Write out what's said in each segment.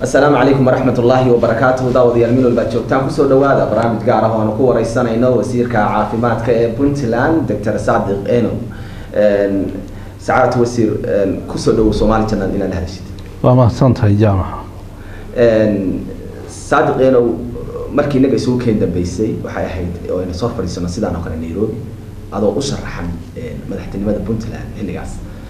asalaamu calaykum waraxmat ullaahi wabarakaatuhu daawadayaal meel walbaad joogtaan kusoo dhawaada barnaamij gaar ah oo aanu ku wareysanayno wasiirka caafimaadka ee puntland doctor sadiq eno sacaad wasiir kusoo dhawow soomaali janal inaad hadashid waa mahadsantahay jaamaca sadiq enow markii inaga isugu keen dambeysay waxay ahayd oo ayna soo fadhiisano sidaan oo kale nairobi adoo u sharaxan madaxtinimada puntland xilligaas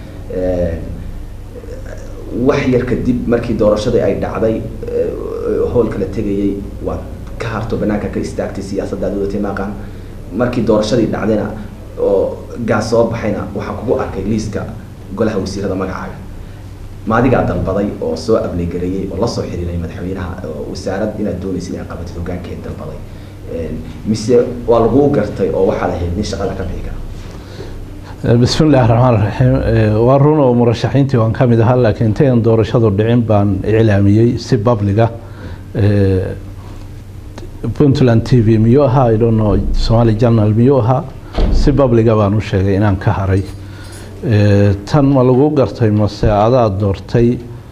wax yar kadib markii doorashadii ay dhacday howlka la tegayay waad ka harto banaanka ka istaagtay siyaasadda ad wadatay maaqaan markii doorashadii dhacdayna oo gaas soo baxayna waxaan kugu arkay liiska golaha wasiirada magacaaga maadigaa dalbaday oo soo ablegareeyey oo lasoo xiriiray madaxweynaha wasaarad inaad doonaysa inaad qabatid hogaankeed dalbaday mise waa laguu gartay oo waxaad ahayd nin shaqada ka bixi kara bismi illaahi raxmaan raxiim waa run oo murashaxiintii waan ka mid ahaa laakiin intayan doorashadu dhicin baan iclaamiyey si babliga puntland t v miyuu ahaa i don't know somali journal miyuu ahaa si babliga baan u sheegay inaan ka haray tan ma lagu gartay mase adaa doortay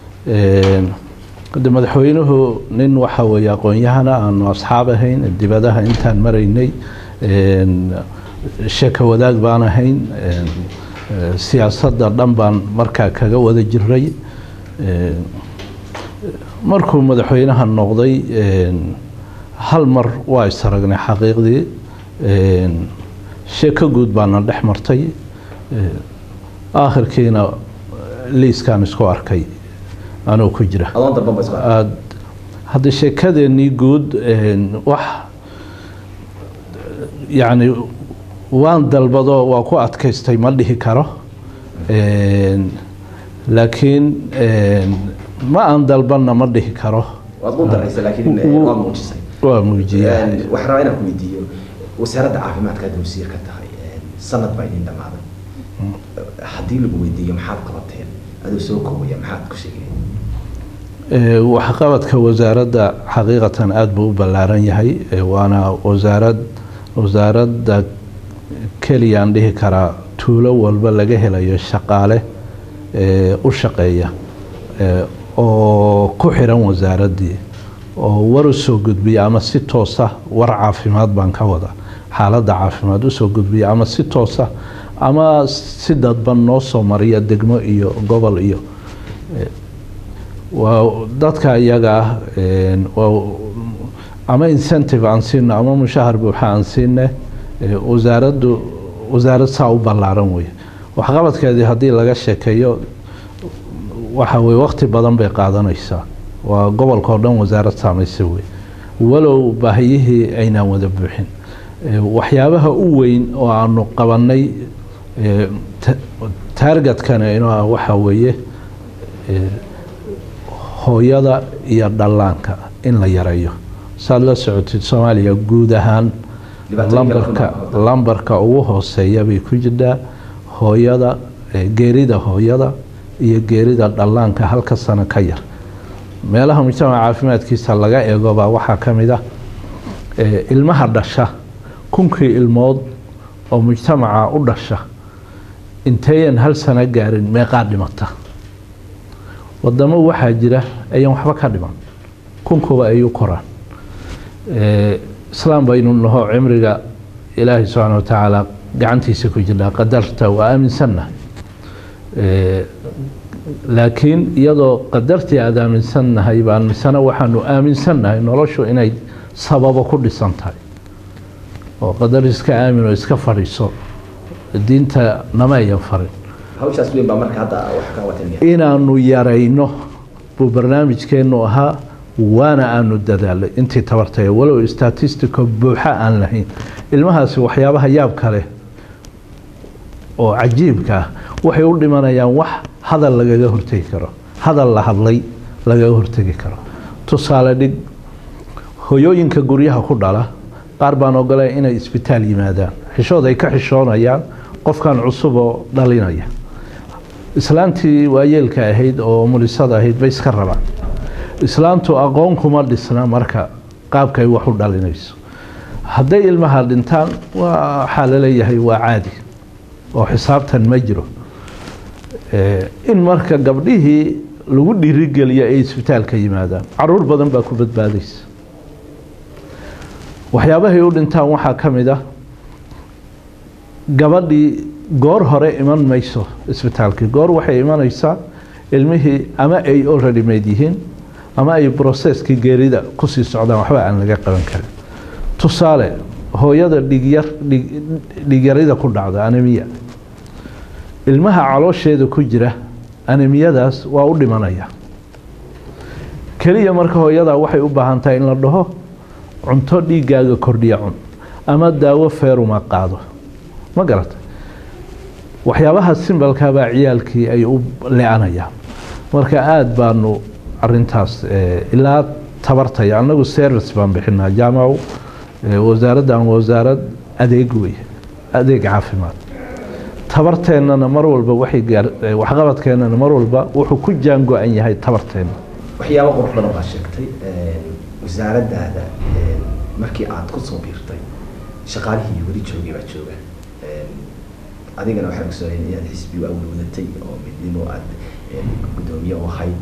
de madaxweynuhu nin waxa weeye aqoon-yahana aanu asxaab ahayn dibadaha intaan maraynay sheeko wadaag baan ahayn siyaasadda dhan baan markaa kaga wada jiray markuu madaxweynaha noqday hal mar waa isaragnay xaqiiqdii sheeko guud baana dhex martay aakhirkiina liiskaan isku arkay anuu ku jira hadda sheekadeenii guud wax yacni waan dalbado waa ku adkaystay ma dhihi karo laakiin ma aan dalbanna ma dhihi karo waa muujiyaa waxaan rabaa inaan ku weydiiyo wasaaradda caafimaadka hadda wasiir ka tahay sanad baa idin dhamaaday haddii lagu weydiiyo maxaad qabateen adoo soo koobaya maxaad ku sheegeen waxqabadka wasaaradda xaqiiqatan aada buu u ballaaran yahay waana wasaarad wasaaradda keliya aan dhihi karaa tuulo walba laga helayo shaqaale u shaqeeya oo ku xiran wasaaraddii oo war usoo gudbiya ama si toosa war caafimaad baan ka wada xaaladda caafimaad usoo gudbiya ama si toosa ama si dadban noo soo mariya degmo iyo gobol iyo waa dadka iyaga ah ama incentive aan siino ama mushahar buuxa aan siine wasaaraddu wasaarad saa u ballaaran wey waxqabadkeedii haddii laga sheekeeyo waxa weye waqti badan bay qaadanaysaa waa gobolka oo dhan wasaarad saamaysa wey walow baahiyihii aynaan wada buuxin waxyaabaha u weyn oo aanu qabanay taargetkana inuu ah waxaa weeye hooyada iyo dhallaanka in la yareeyo saad la socotid soomaaliya guud ahaan lambarka lambarka ugu hooseeya bay ku jirtaa hooyada geerida hooyada iyo geerida dhallaanka halka sano ka yar meelaha mujtamaca caafimaadkiisa laga eegobaa waxaa ka mid ah ilmaha dhasha kunkii ilmood oo mujtamaca u dhasha inteeyan hal sano gaarin meeqaa dhimata wadamo waxaa jira ayaan waxba ka dhiman kunkuba ay u koraan islaam baynu naho cimriga ilaahay subxaana wa tacaala gacantiisa ku jirnaa qadarta waa aaminsannahay laakiin iyadoo qadartii aada aaminsannahay baan misena waxaanu aaminsannahay noloshu inay sababo ku dhisan tahay oo qadar iska aamin oo iska fadhiiso diinta nama ayan farin hawshaas weyn baa marka hadda wax ka watan inaanu yarayno buu barnaamijkeenu ahaa waana aanu dadaalay intii tabartay walow statistico buuxa aan lahayn ilmahaasi waxyaabaha yaab kale oo cajiibka ah waxay u dhimanayaan wax hadal lagaga hortegi karo hadal la hadlay lagaga hortegi karo tusaale dhig hoyooyinka guryaha ku dhala qaar baan ogolay inay isbitaal yimaadaan xishood ay ka xishoonayaan qofkan cusub oo dhalinaya islaantii waayeelka ahayd oo mulisada ahayd bay iska rabaan islaantu aqoon kuma dhisna marka qaabka ay wax u dhalinayso hadday ilmaha dhintaan waxaa laleeyahay waa caadi oo xisaabtan ma jiro in marka gabdhihii lagu dhiirigeliyo ay isbitaalka yimaadaan caruur badan baa ku badbaadaysa waxyaabahay u dhintaan waxaa ka mid ah gabadhii goor hore iman mayso isbitaalkii goor waxay imanaysaa ilmihii ama ay already made yihiin ama ay brocesskii geerida kusii socdaan waxba aan laga qaban karin tusaale hooyada dhigyar dhigyarida ku dhacda anemiya ilmaha caloosheeda ku jira anemiyadaas waa u dhimanaya keliya marka hooyadaa waxay u baahan tahay in la dhaho cunto dhiiggaaga kordhiya cun ama daawo feeruma qaado ma garata waxyaabaha simbalkabaa ciyaalkii ay u le-anayaan marka aada baanu arintaas ilaa tabartaya annagu service baan bixinaa jaamacu wasaaraddan wasaarad adeeg wey adeeg caafimaad tabarteennana mar walba waxay gaar waxqabadkeennana mar walba wuxuu ku jaango-an yahay tabarteenna waxyaaba qurux badan baa sheegtay wasaaraddaada markii aad ku soo biirtay shaqaalihii weli joogay baa jooga adigana waxaan ogsoonay inaad xisbi u awalwadatay oo midnimo aad guddoomiye u ahayd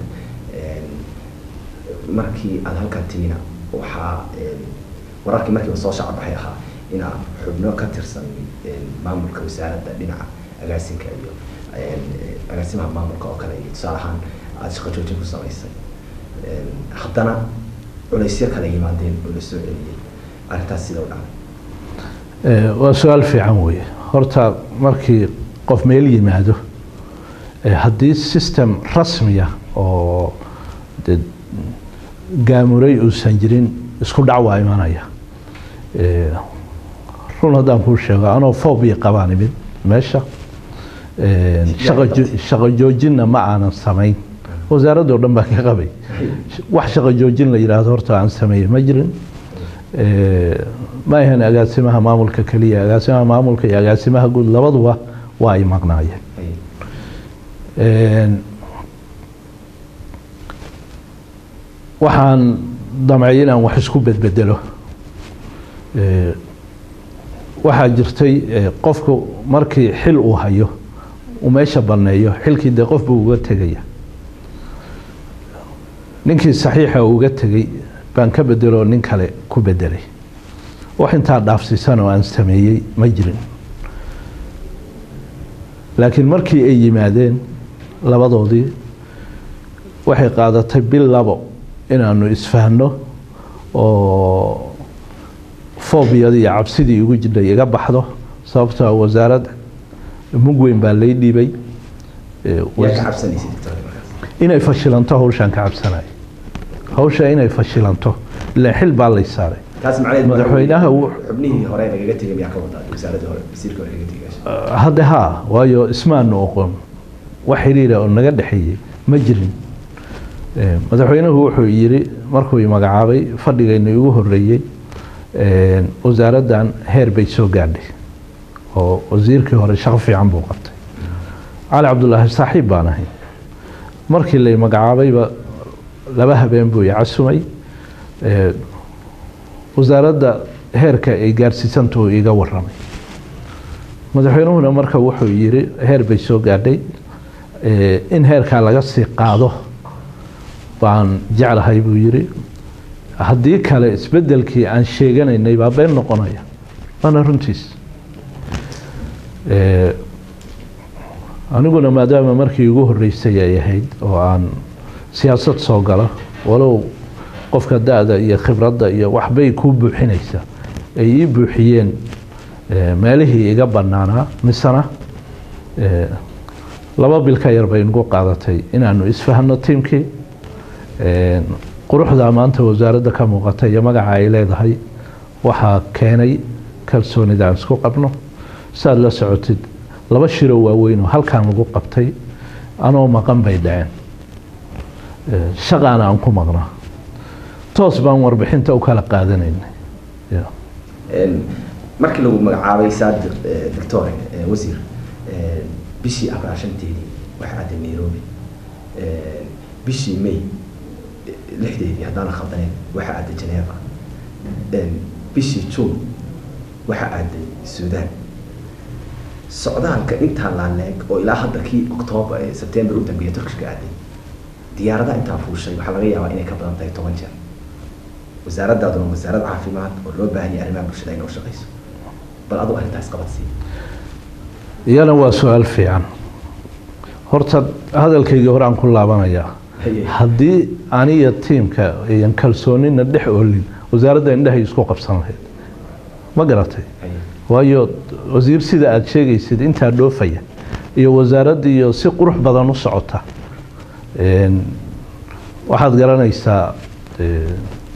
markii aada halkan timina waxaa wararkii markiiba soo shacbaxay ahaa inaa xubno ka tirsan maamulka wasaaradda dhinaca agaasinka iyo agaasimaha maamulka oo kale iyo tusaale ahaan aada shaqo joojin ku samaysay haddana culaysyo kale yimaadeen oo la soo celiyey arrintaas sida u dhacday waa su-aal fiican weeye horta markii qof meel yimaado haddii system rasmiya oo de gaamuray uusan jirin isku dhac waa imanaya run haddaan kuu sheego anoo fobia qabaan imid meesha shaqo joojinna ma aanan samayn wasaaraddo dhan baan ka qabay wax shaqo joojin la yidhaahdo horta aan sameeye ma jirin ma ahan agaasimaha maamulka keliya agaasimaha maamulka iyo agaasimaha guud labaduba waa ay maqnaayeen waxaan damcay inaan wax isku bedbedelo waxaa jirtay qofku markii xil uu hayo uu meesha banneeyo xilkii dee qof buu uga tegaya ninkii saxiixa uga tegey baan ka bedeloo nin kale ku bedelay wax intaa dhaafsiisan oo aan sameeyey ma jirin laakiin markii ay yimaadeen labadoodii waxay qaadatay bil labo inaanu isfahno oo foobiyadii iyo cabsidii igu jidhay iga baxdo sababtoo wasaarad mug weyn baa lay dhiibay inay fashilanto hawshaan ka cabsanay hawsha inay fashilanto ilaa xil baa lay saaray madaxweynaha xubnihii hore nagaga tegay miyaa ka wadaa wasaaradda hore wasiirka hore nagaga tegay hadde haa waayo ismaanu oqon wax xiriira oo naga dhexeeyey ma jirin madaxweynuhu wuxuu yidhi markuu magacaabay fadhigayna igu horeeyey wasaaraddan heer bay soo gaadhay oo wasiirkii hore shaqo fiican buu qabtay cali cabdulaahi saaxiib baan ahay markii lay magacaabayba laba habeen buu i casumay wasaaradda heerka ay gaarsiisantahu iga waramay madaxweynuhuna marka wuxuu yidhi heer bay soo gaadhay in heerkaa laga sii qaado baan jeclahay buu yidhi haddii kale isbedelkii aan sheeganaynay baa been noqonaya waana runtiis aniguna maadaama markii ugu horeysay ay ahayd oo aan siyaasad soo galo walow qofka da-da iyo khibradda iyo waxbay kuu buuxinaysaa ay ii buuxiyeen meelihii iga banaanaa misena laba bil ka yar bay nagu qaadatay inaanu isfahno tiimkii quruxdaa maanta wasaaradda ka muuqata iyo magaca ay leedahay waxaa keenay kalsoonida aan isku qabno saaad la socotid laba shiro waaweyn oo halkaan lagu qabtay anoo maqan bay dhaceen shaqaana aan ku maqnaa toos baan warbixinta u kala qaadanaynay markii lagu magacaabay saadiq doctore wasiir bishii abraashanteedii waxay aaday nairobi bishii may lixdeedii haddaan khaldanayn waxaa aaday geneva bishii june waxaa aaday suudaan socdaalka intaa laaleeg oo ilaa hadda kii octoobar september u dambeeya turkishka aaday diyaaradaha intaa fuushay waxaa laga yaabaa inay ka badan tahay toban jeer wasaaraddaaduna wasaarad caafimaad oo loo baahan yahay arrimaha bulshada inay u shaqayso bal adu arrintaas qabadsii iyana waa su-aal fiican horta hadalkaygii hore aan ku laabanayaa Haye. haddii aniga tiimka ayan kalsoonina dhex oolin wasaaradda indhahay isku qabsan lahayd ma garatay Haye. waayo wasiir sida aada sheegaysid intaa dhoofaya iyo wasaaraddiiyo si qurux badan u socota Een, waxaad garanaysaa ee,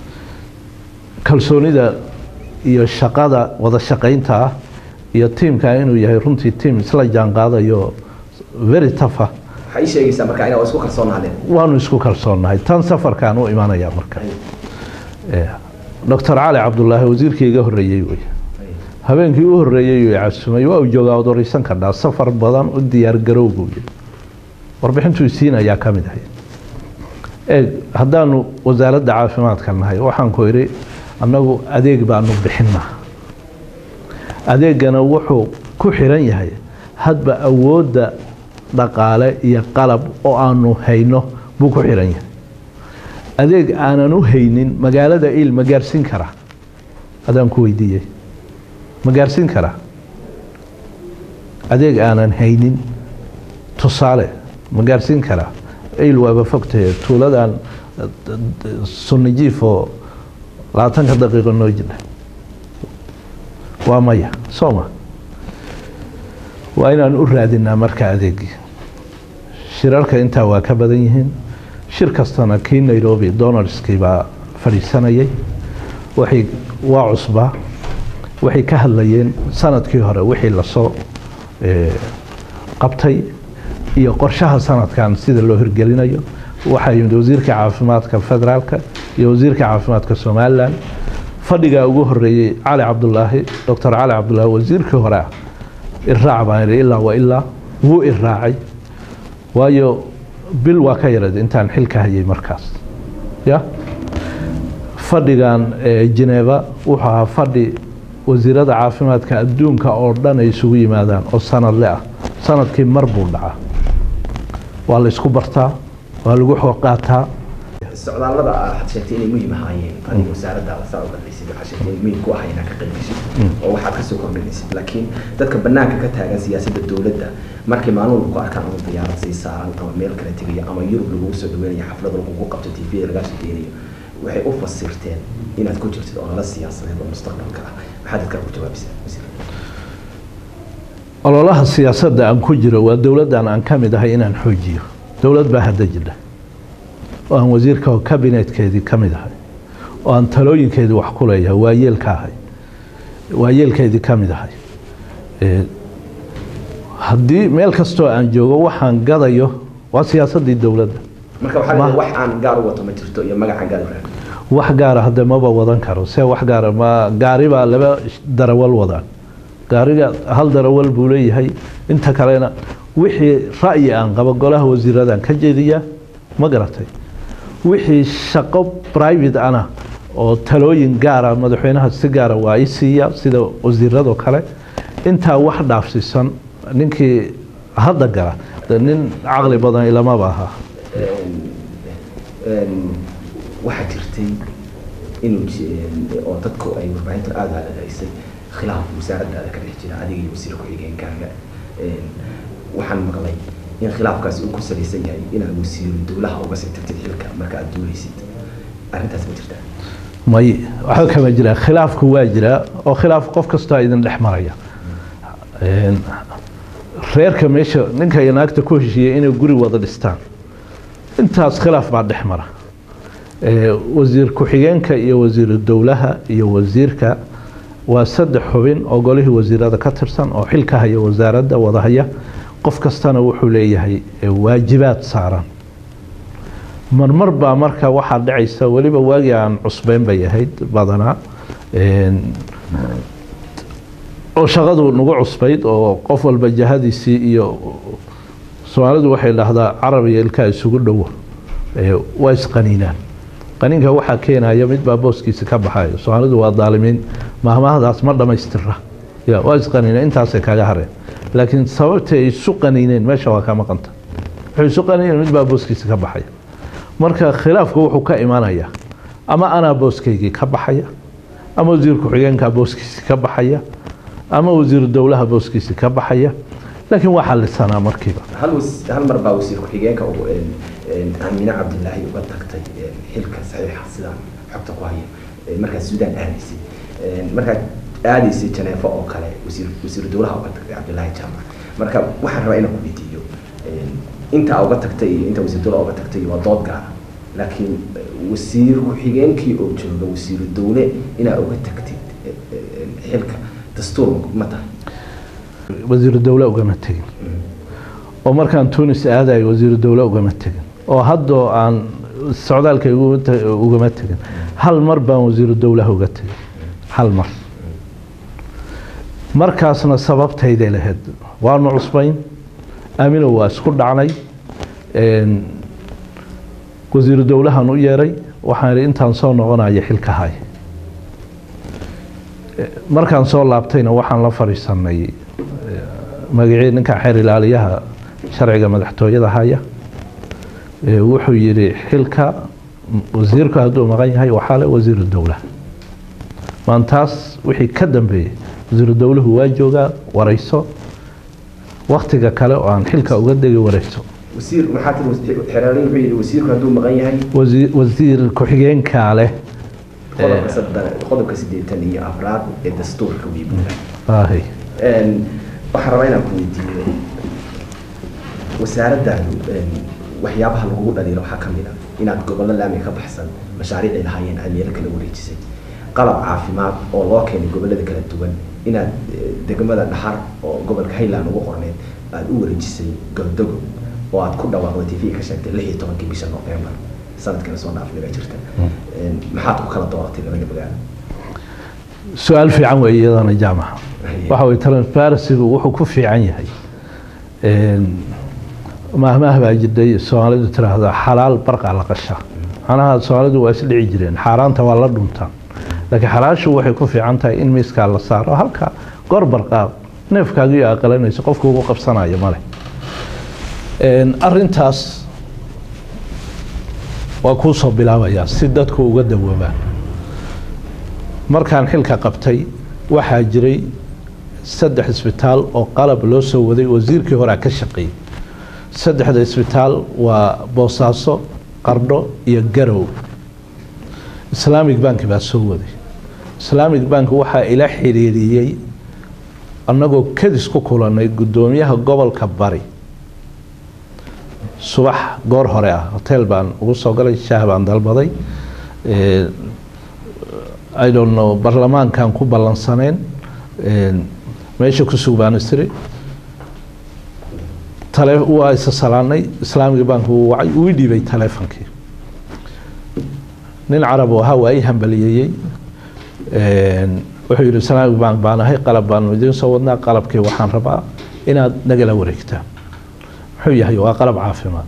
kalsoonida iyo shaqada wada shaqaynta ah iyo tiimka inuu yahay runtii tiim isla jaan qaadayo very tougha waxaa ii sheegaysaa marka inaa isku kalsoonaadeen waanu isku kalsoonnahay tan safarkaan u imanaya marka Haye. Ee, doctor cali cabdulaahi wasiirkii iga horreeyey wey Haye. habeenkii u horreeyey uu casumay waa uu joogaa od wareysan kardhaa safar badan u diyaar garowgu yidhi warbixintuu isiin ayaa ka mid ahay eeg haddaanu wasaaradda caafimaadka nahay waxaan ku idhi annagu adeeg baanu bixinaa adeegana wuxuu ku xiran yahay hadba awoodda dhaqaale iyo qalab oo aanu hayno buu ku xiran yahay adeeg aanan u haynin magaalada il ma gaarsiin karaa adaan ku weydiiyey ma gaarsiin karaa adeeg aanan haynin tusaale ma gaarsiin karaa il waaba fogtahe tuuladan sunnijiif oo labaatanka daqiiqo noo jira waa maya sooma waa inaan u raadinaa marka adeegii shirarka intaa waa ka badan yihiin shir kastana kii nairobi donaldskii baa fadhiisanayay waxay waa cusbaa waxay ka hadlayeen sanadkii hore wixii lasoo eh, qabtay iyo qorshaha sanadkan sida loo hirgelinayo waxaa yimid wasiirka caafimaadka federaalka iyo wasiirka caafimaadka somalilan fadhigaa ugu horeeyey cali cabdulaahi doctor cali cabdulaahi wasiirkii hore ah iraac baan idhi ilaa wa ilaa wuu iraacay waayo bil waa ka yarad intaan xilka hayay markaas ya fadhigan ee Geneva wuxuu ahaa fadhi wasiirada caafimaadka adduunka oo dhan ay isugu yimaadaan oo sanadle ah sanadkii mar buu dhacaa waa la isku bartaa waa lagu xoog qaataa socdaallada waxaad sheegtay inay muhiim ahaayeen adiga wasaaradda saa u qadlaysid waxaad sheegtay inay muhiim ku ahay inaad ka qaybgashid oo waxaad kasoo kordhinaysid laakiin dadka banaanka ka taagan siyaasadda dowladda markay maalin walba ku arkaan ama diyaarad sii saaran ama meel kale tegayo ama yurub lagugu soo dhaweynayo xaflada lagugu qabto t v lagaa soo deenayo waxay u fasirteen inaad ku jirtid olala siyaasadeed oo mustaqbalka ah maxaad dadkaa ku jawaabisaa wasiir ololaha siyaasadda aan ku jiro waa dowladdan aan ka mid ahay inaan xoojiyo dowlad baa hadda jidha oo aan wasiirka oo kabinetkeedii ka mid ahay oo aan talooyinkeedii wax ku leeyahay waa yeelka ahay waa yeelkeedii ka mid ahay Ee, haddii meel kastoo aan joogo waxaan gadayo waa siyaasaddii dowladda marka waxaa Ma- leedahay wax aan gaar u wato ma jirto iyo magacaan gaar u raadin wax gaara hadde maba wadan karo see wax gaara ma gaari baa laba darawal wadaan gaariga hal darawal buu leeyahay inta kalena wixii ra'yi aan qabo golaha wasiiradan ka jeediya ma garatay wixii shaqo private ana oo talooyin gaara madaxweynaha si gaara waa i siiya sida wasiiradoo kale intaa wax dhaafsiisan ninkii hadda gala de nin caqli badan ilamaba aha Een, waxaa jirtay inuu ji- oo dadku ay warbaahintu aada halalaysay khilaaf wasaaraddaada ka dhex jira adiga iyo wasiir ku-xigeenkaaga Een, waxaan maqlay in khilaafkaasi uu ku salaysan yahay inaad wasiiru dowlaha uga sii tagtid xilka marka aad duulaysid arrintaas ma jirtaa may waxba kama jiraan khilaafku waa jiraa oo khilaaf qof kastoo idin dhex maraya Een, reerka meesha ninka iyo naagta ku heshiiyey inay guri wada dhistaan intaas khilaaf baa dhex mara Ee, wasiir ku-xigeenka iyo wasiiru dowlaha iyo wasiirka waa saddex xubin oo golihii wasiirada ka tirsan oo xilka haya wasaaradda wada haya qof kastana wuxuu leeyahay ee, waajibaad saaran marmar baa marka waxaa dhacaysa weliba waagii aan cusbeyn bay ahayd badanaa Een, oo shaqadu nagu cusbayd oo qof walba jahadiisii iyo soomaalidu waxay dhahdaa carab iyo ilkaa isugu dhowo Ee, waa isqaniinaan qaniinka waxaa keenaya mid baa booskiisa ka baxayo soomaalidu waa daalimiin mahmahdaas ma dhammaystira ya waa isqaniineen intaasay kaga hareen laakiin sababtay ay isu qaniineen meesha waa ka maqanta wuxuu isu qaniineen mid baa booskiisa ka baxaya marka khilaafku wuxuu ka imanaya ama anaa booskaygii ka baxaya ama wasiir ku-xigeenka booskiisi ka baxaya ama wasiiru dowlaha booskiisi ka baxaya laakiin waa xalisanaa markiiba hal was- hal mar baa wasiir ku-xigeenka ugu een, een, aamine cabdilaahi uga tagtay een, xilka saxiixa sidaan xogta ku hayo een, markaad suudaan aadaysay Een, markaad aadaysay janeefo oo kale wasiir wasiiru dowlaha uga tagtay cabdilaahi jaamac marka waxaan rabaa inaan ku weydiiyo een, inta uga tagtay iyo inta wasiir dowlaha uga tagtay waa dood gaara laakiin eh, wasiir ku-xigeenkii oo jooga wasiiru dowle inaa uga tagtid eh, eh, xilka dastuur ma tahay wasiiru dowle ugama tegin oo markaan tunis aadayo wasiiru dowle ugama tegin oo haddoo aan socdaalka igu ta- ugama tegin hal mar baan wasiiru dowlaha uga tegin hal mar markaasna sababtayday lahayd waanu cusbayn aamino waa isku dhacnay een, wasiiru dowlahan u yeeray waxaan idhi intaan soo noqonayo xilka hay markaan soo laabtayna waxaan la fadhiisanay magacii ninka xeer ilaaliyaha sharciga madaxtooyada haya ee wuxuu yidhi xilka wasiirku hadduu maqan yahay waxaa le wasiiru dowlaha maantaas wixii ka dambeeyey wasiiru dowluhu waa joogaa warayso waktiga kale oo aan xilka uga degi warayso wasiir maxaa tiri xeeraaliin wuxuu yidhi wasiirku hadduu maqan yahay wasiir wasiir ku-xigeenkaa leh qodobka saddex qodobka siddeetan iyo afraad ee dastuurka wiibuga aahay waxaan rabaa inaan ku weydiiyo wasaaraddaadu waxyaabaha lagugu dhaliilo waxaa ka mid a inaad gobollo laamiga ka baxsan mashaariicay lahaayeen aad meelo kala wareejisay qalab caafimaad oo loo keenay gobollada kala duwan inaad eh, degmada dhaxar oo gobolka highland ugu qorneed aad u wareejisay galdogo oo aad ku dhawaaqday tv ka sheegtay lix iyo tobankii bisha november sanadkana soo dhaafnaga jirta Een, maxaad ku kala dooratay labada magaalo su-aal fiican wey iyadana jaamaca waxa way transparencygu wuxuu ku fiican yahay Een, mahmaah baa jirtay soomaalidu tiraahdo xalaal barqa la qasha macnaha soomaalidu waa isdhici jireen xaaraanta waa la dhuntaan laakiin xalaashu waxay ku fiican tahay in miiskaa la saaro halka goor barqaaq neefkaaga iyo aqalanayso qofka ugu qabsanayo male Een, arrintaas waa kuu soo bilaabayaa si dadku uga dawoobaan markaan xilka qabtay waxaa jiray saddex isbitaal oo qalab loo soo waday wasiirkii horea ka shaqeeyey saddexda isbitaal waa boosaaso qardho iyo garow islamic bank baa soo waday islamic bank waxaa ila xiriiriyey annagoo kadis ku kulanay guddoomiyaha gobolka bari subax goor hore ah hotel baan ugu soo galay shaah baan dalbaday Eh, I don't know barlamaankan ku ballansaneen Een, meesha ku sug baan istiri tale waa isa salaanay islaamiga bank wuu wacay uu ii dhiibay taleefonkii nin carab oo ahaa waa ii hambaliyeeyey Een, wuxuu yidhi islaamic bank baan ahay qalab baanu idiin soo wadnaa qalabkii waxaan rabaa inaad nagala wareegtaan muxuu yahay waa qalab caafimaad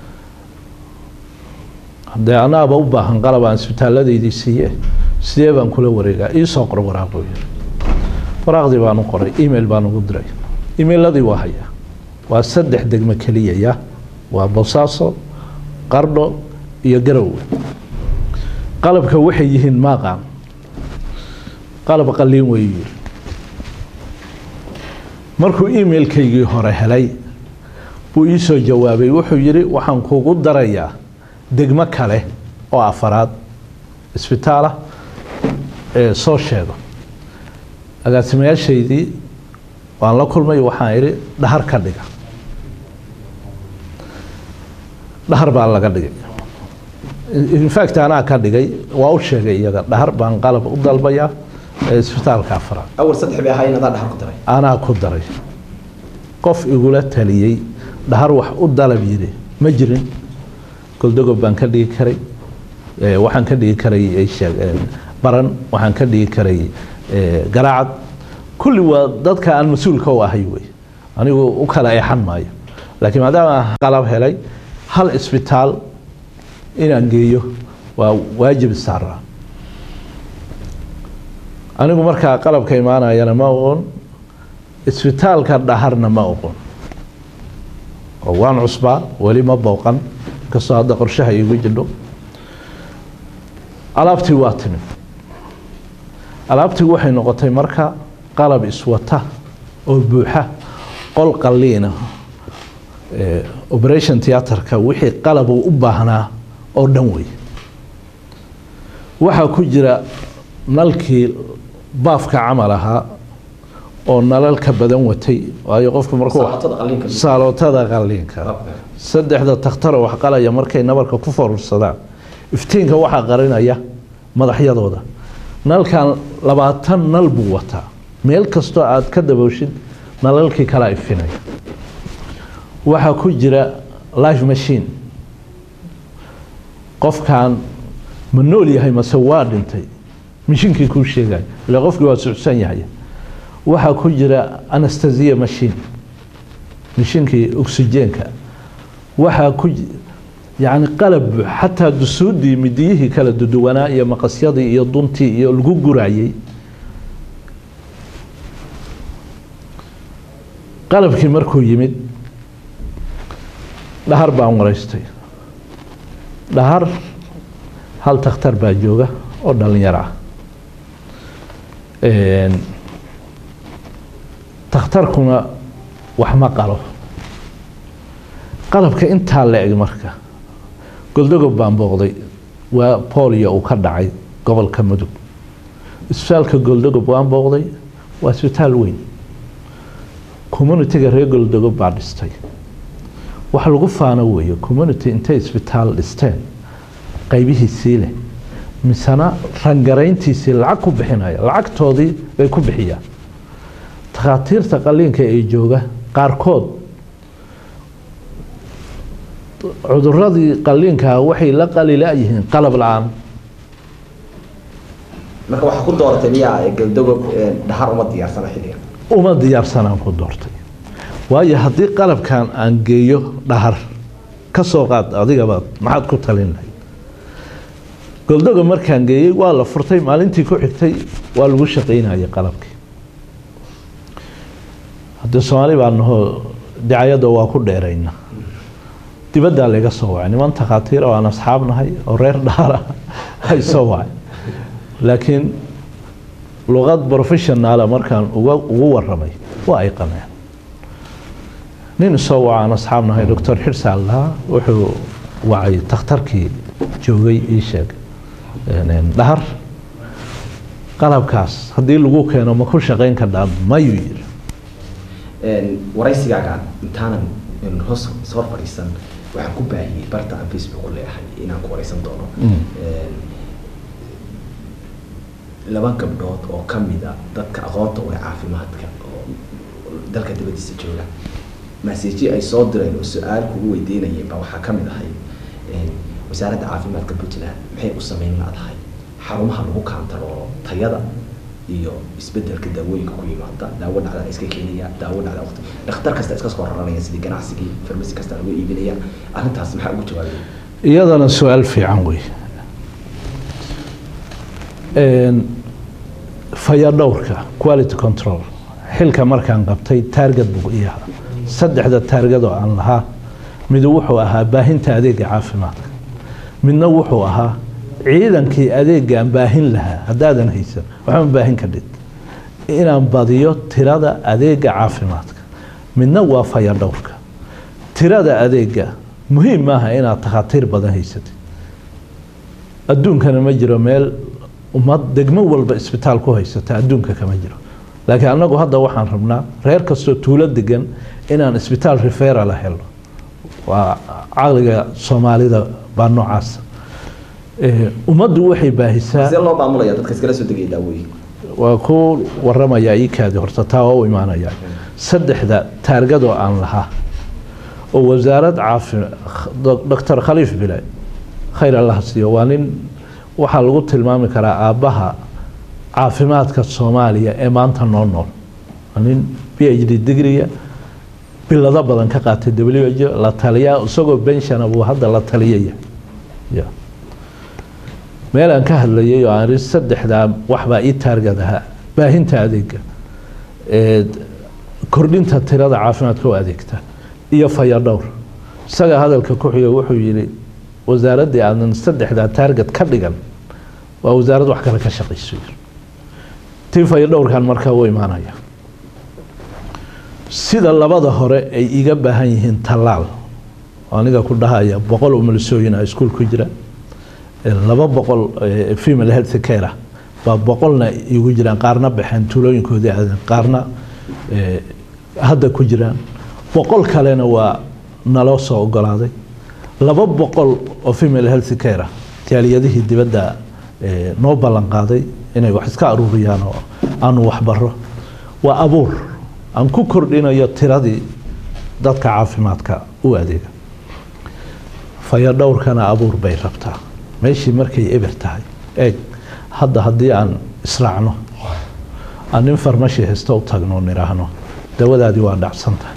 haddee anaaba u baahan qalab aan isbitaalladaydii siiye sidee baan kula wareegaa ii soo qor waraaq buu yidhi waraaqdii baan u qoray email baan ugu diray emailadii waa hayaa waa saddex degmo keliya ya waa boosaaso qardho iyo garowe qalabka waxay yihiin maaqaan qalab qaliin weyu yidhi markuu emailkaygii hore helay buu ii soo jawaabay wuxuu yidhi waxaan kugu darayaa degmo kale oo afaraad isbitaalah ee soo sheego agaasimayaashaydii waan la kulmay waxaan idhi dhahar ka dhiga dhahar baa laga dhigay infact anaa ka dhigay waa u sheegay iyaga dhahar baan qalab u dalbayaa ee isbitaalka afaraad awal saddex bay ahaayeen adaa dhaxal ku daray anaa ku daray qof igula taliyey dhahar wax u dalab yidhi ma jirin goldogob baan ka dhigi karay ee, waxaan ka dhigi karay ay sheeg- ee, baran waxaan ka dhigi karay ee, garaacad kulli waa dadka aan mas-uulka u ahay wey anigu u kala eexan maayo laakiin maadaama aan qalab helay hal isbitaal inaan geeyo waa waajib saaraa anigu markaa qalabka imaanayana ma oqon isbitaalka dhaharna ma oqon oo waan cusbaa weli ma booqan inkastoo hadda qorshaha iigu jidho alaabtii waa timid alaabtii waxay noqotay marka qalab iswata oo buuxa qol qaliina operation theatreka wixii qalab uu u baahnaa oo dhan wey waxaa ku jira nalkii baafka camal ahaa oo nalalka badan watay waayo qofku markuu saalootada qaliinka saddexda takhtaro wax qalaya markay nabarka ku forursadaan iftiinka waxaa qarinaya madaxyadooda nalkan labaatan nal buu wataa meel kastoo aad ka dabowshid nalalkii kala ifinaya waxaa ku jira life machine qofkan ma nool yahay mase waa dhintay mishinkii kuu sheegaya ila qofkii waa sucsan yahay waxaa ku jira anastasia machine mishinkii oxygeenka waxaa ku yacni qalab xataa dusuudii midiyihii kala duduwanaa iyo maqasyadii iyo duntii iyo lagu gurayey qalabkii markuu yimid dhahar baan waraystay dhahar hal takhtar baa jooga oo dhalinyaro ah takhtarkuna wax ma qalo qalabka intaa la eg marka goldogob baan booqday waa bolio uu ka dhacay gobolka mudug isbitaalka goldogob waan booqday waa isbitaal weyn communitiga reer goldogob baa dhistay wax lagu faano weeye community intay isbitaal dhisteen qaybihiisii leh misena rangarayntiisii lacag ku bixinaya lacagtoodii bay ku bixiyaan takhaatiirta qaliinka ee jooga qaarkood cuduradii qaliinkaa waxay la qalila-yihiin qalab la-aan marka waxaa ku dooratay miyaa galdogob dhahar uma diyaarsana xilligan uma diyaarsanaan ku doortay waayo haddii qalabkan aan geeyo dhahar ka soo qaad adigaba maxaad ku talin lahayd goldogob markaan geeyey waa la furtay maalintii ku xigtay waa lagu shaqaynayay qalabkii haddii soomaali baa nahoo dicayadda waa ku dheerayna dibaddaa laga soo wacay niman takhaatiir oo aan asxaab nahay oo reer dhaara ay soo wacay laakiin luqad professionaala markaan uga ugu waramay waa ay qameen nin isoo waca aan asxaab nahay doctor xirsaal lahaa wuxuu wacay takhtarkii joogay ii sheeg dhahar qalabkaas haddii lagu keeno ma ku shaqayn kardhaa mayuu yiri waraysigaagaan intaanan hoos hor fadhiisan waxaan ku baahiyey barta aan facebook ku leeyahay inaan ku waraysan doono laba gabdhood oo ka mid a dadka aqoonta u leh caafimaadka oo dalka dibadiisa jooga maseji ay soo direen oo su-aal kugu weydiinayeen baa waxaa ka mid ahay wasaaradda caafimaadka puntland maxay u sameyn laadahay xarumaha lagu kaantaroolo tayada iyo isbedelka daawooyinka ku yimaada daawo dhacda iska keenaya daawo dhacda waqti dhakhtar kasta iska soo raranaya sidii ganacsigii farmasi kasta lagu iibinaya arrintaas maxaa ugu jawaabay iyadana su-aal fiican wey fayadhowrka quality control xilka markaan qabtay taargad buu ii ahaa saddexda taargadoo aan lahaa midu wuxuu ahaa baahinta adeega caafimaadka midna wuxuu ahaa ciidankii adeegaan baahin lahaa haddaadan haysan waxma baahin kadhid inaan badiyo tirada adeega caafimaadka midna waa fayadhowrka tirada adeega muhiim maaha inaad takhaatiir badan haysatid adduunkana ma jiro meel ummad degmo walba isbitaal ku haysata adduunka kama jiro laakiin annagu hadda waxaan rabnaa reer kastoo tuulo degan inaan isbitaal referala helo waa caqliga soomaalida baa noocaasa ummaddu waxay baahisaa see loo maamulaya dadka iskala soo degaya daawooyinka waa ku waramayaa iikaadi horta taa waa u imaanaya saddexda taargadoo aan lahaa oo wasaarad caafi doctor khaliif bile khayr allah siiyo waa nin waxaa lagu tilmaami karaa aabbaha caafimaadka soomaaliya ee maanta noo nool waa nin b h d digriga bilado badan ka qaatay w h la taliyaa isagoo benshana buu hadda la taliyaya ya meel aan ka hadlayay oo aan saddexdaa waxbaa ii taargad ahaa baahinta adeega kordhinta tirada caafimaadka u adeegta iyo fayadhowr isaga hadalka ku xiga wuxuu yidhi wasaaraddii aadan saddexdaa taarget ka dhigan waa wasaarad wax kale ka shaqayso tifayo dhowrkan markaa u imaanaya sida labada hore ay iga baahan yihiin tallaal aniga ku dhahaya boqol umulisooyin a iskuul ku jira laba boqol female health care baa boqolna igu jiraan qaarna baxeen tuulooyinkoodii aadan qaarna hadda ku jiraan boqol kalena waa naloo soo ogolaaday laba boqol oo female health care jaaliyadihii dibadda noo ballan qaaday inay wax iska aruuriyaan oo aanu waxbaro waa abuur aan ku kordhinayo tiradii dadka caafimaadka u adeega fayo dhowrkana abuur bay rabtaa meeshii markay eber tahay eeg hadda haddii aan israacno aan nin farmashi haysto u tagno nidhaahno dawadaadii waa dhacsan tahay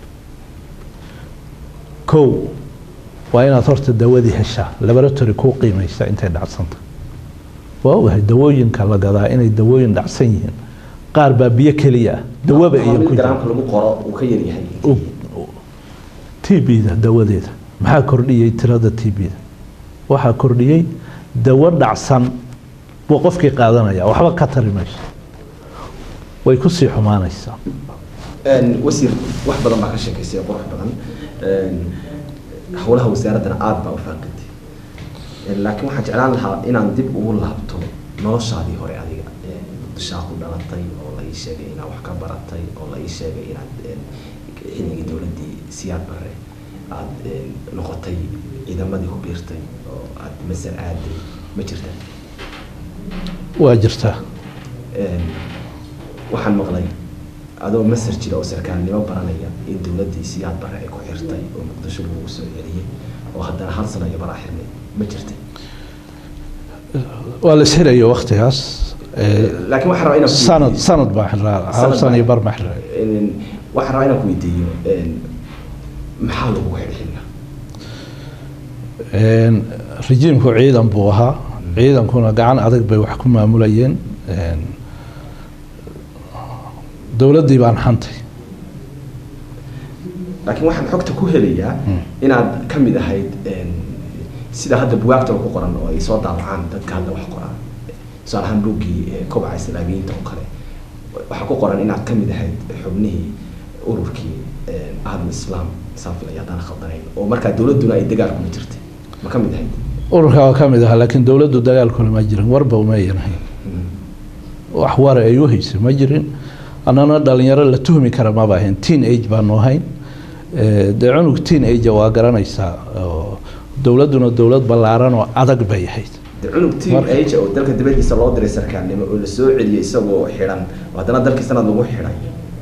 kow waa inaad horta dawadii heshaa laboratory kuu qiimaysa intay dhacsan tahay waa ogahay dawooyinka la gadaa inay dawooyin dhacsan yihiin qaar baa biyo keliya ah dawaba iyo ku garaamka lagu qoro uu ka yaryahay t b-da dawadeeda maxaa kordhiyey tirada t b-da waxaa kordhiyey dawo dhacsan buu qofkii qaadanaya waxba ka tari mayso way kusii xumaanaysaa wasiir wax badan baa ka sheekaysay qurux badan howlaha wasaaraddana aada baa u faaqintay laakiin waxaan jeclaan lahaa inaan dib ugu laabto noloshaadii hore adiga muqdishaa ku dhalatay oo la ii sheegay inaad wax ka baratay oo la ii sheegay inaad xilligii dowladdii siyaad bare aada noqotay ciidamadii ku biirtay oo aada masar aaday ma jirta waa jirtaa waxaan maqlay adoo masar jira oo sarkaalnimo baranaya in dowladdii siyaad bare ay ku xirtay oo muqdisho lagu soo celiyey oo haddana hal sano iyo baraa xirnay ma jirtay waa la ishirayo waktigaas laakiin waxaan rabaa inaan ku sanad weydiiyo- sanad baa xiraa hal Sanad sano baa- iyo bar ma xiray Een, waxaan rabaa inaan ku weydiiyo een, maxaa lagu xidhay xilliga Een, rejiimku ciidan buu ahaa ciidankuna gacan adag bay wax ku maamulayeen Een, dowladdii baan xantay laakiin waxaan xogta ku helayaa inaad ka mid ahayd een, sida hadda bugaagtaba ku qoran oo ay soo daabacaan dadka hadda wax qoraan tusaale ahaan buuggii ee, kobaca islaamiyiinta oo kale waxaa ku qoran inaad ka mid ahayd xubnihii ururkii een, ahlu islaam saafilaya haddaan khaldanayn oo markaa dowladduna ay dagaal kuma jirtay ma ka mid ahayd ururka waa ka mid ahaa laakiin dowladdu dagaalkuna ma jirin warba uma ayan ahayn wax wara ay u haysay ma jirin annana dhalinyaro la tuhmi kara maba ahayn teen age baanu ahayn Eh, dee cunug teen age waa garanaysaa oo dowladduna dowlad ballaaran oo adag bay ahayd de cunug team Marka- age oo dalka dibadiisa loo diray sarkaalnimo oo la soo celiyey isagoo xidhan oo haddana dalkii sanad lagu xidhay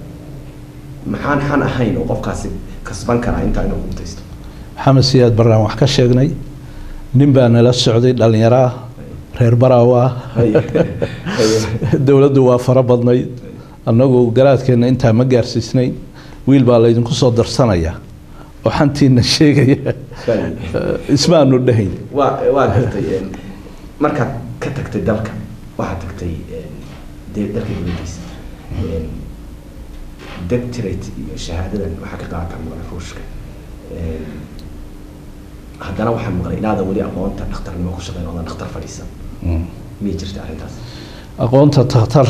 maxaan xan ahayn oo qofkaasi kasban karaa intaa inuu gubtaysto maxamed siyaad baraan wax ka sheegnay nin baa nala socday dhalinyaro ah reer baraawo ah Haye. Haye. dowladdu waa fara badnayd annagu garaadkeenna intaa ma gaarsiisnayn wiil baa laydinku soo darsanaya oo xantiina sheegaya Haye. Eh, ismaanu dhahayn waa waa gartay een, markaad ka tagtay dalka waxaad tagtay een, dee dalka dibadiisa Een, doctorate iyo shahaadadan waxaa ka qaatan maqlay ruushka Een, haddana waxaan maqlay inaadan weli aqoonta dhakhtarnimo ku shaqeyn oodan dhakhtar fadhiisan miyay jirta arrintaas aqoonta takhtar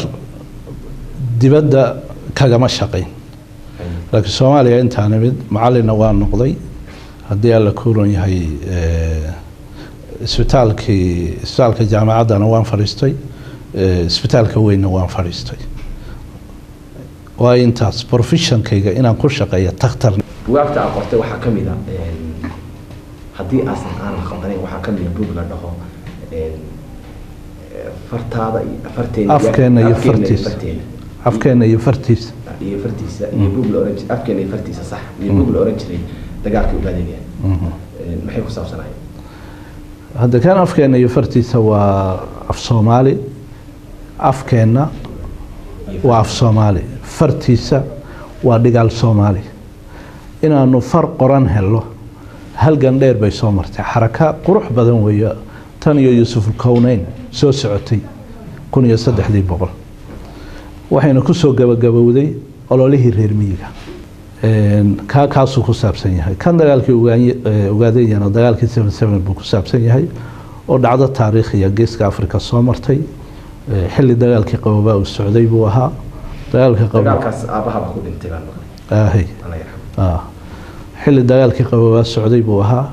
dibadda kagama shaqayn Haye. laakiin soomaaliya intaa nimid macallinna waa noqday haddii alla kuuran yahay eh, isbitaalkii isbitaalka jaamacaddana waan fadhiistay eh, isbitaalka weynna waan fadhiistay waa intaas professionkayga inaan ku shaqeeya takhtar bugaagta aad qortay waxaa ka mid a een, haddii aasan aanan khaldanayn waxaa ka mid a bug la dhaho een, eh, fartaada iyo farteena afkeena iyo afkeena fartiisa farteena afkeena iyo fartiisa iyo fartiisa iyo bug la oran jiray afkeena iyo fartiisa sax iyo bug la oran jiray dagaalkii ugaadinaya maxay ku saabsanaayeen hadda kan afkeena iyo fartiisa waa af soomaali afkeenna Iyo waa af soomaali fartiisa waa dhigaal soomaali inaanu far qoran helo halgan dheer bay soo martay xaraka qurux badan weeye tan iyo yuusufulkowneyn soo socotay kun iyo saddexdii boqol waxayna ku soo gabagabowday ololihii reer miyiga kaa kaasuu ku saabsan yahay kan dagaalkii ogaadeyana dagaalkii seven seven buu ku saabsan yahay oo dhacdo taariikhiya geeska africa soo martay xilli dagaalkii qabobaa uu socday buu ahaa dagaalkii dagaalkaas aabahaba ku dhintay baan maqlay ahay alla yarxamo xilli dagaalkii qabobaa socday buu ahaa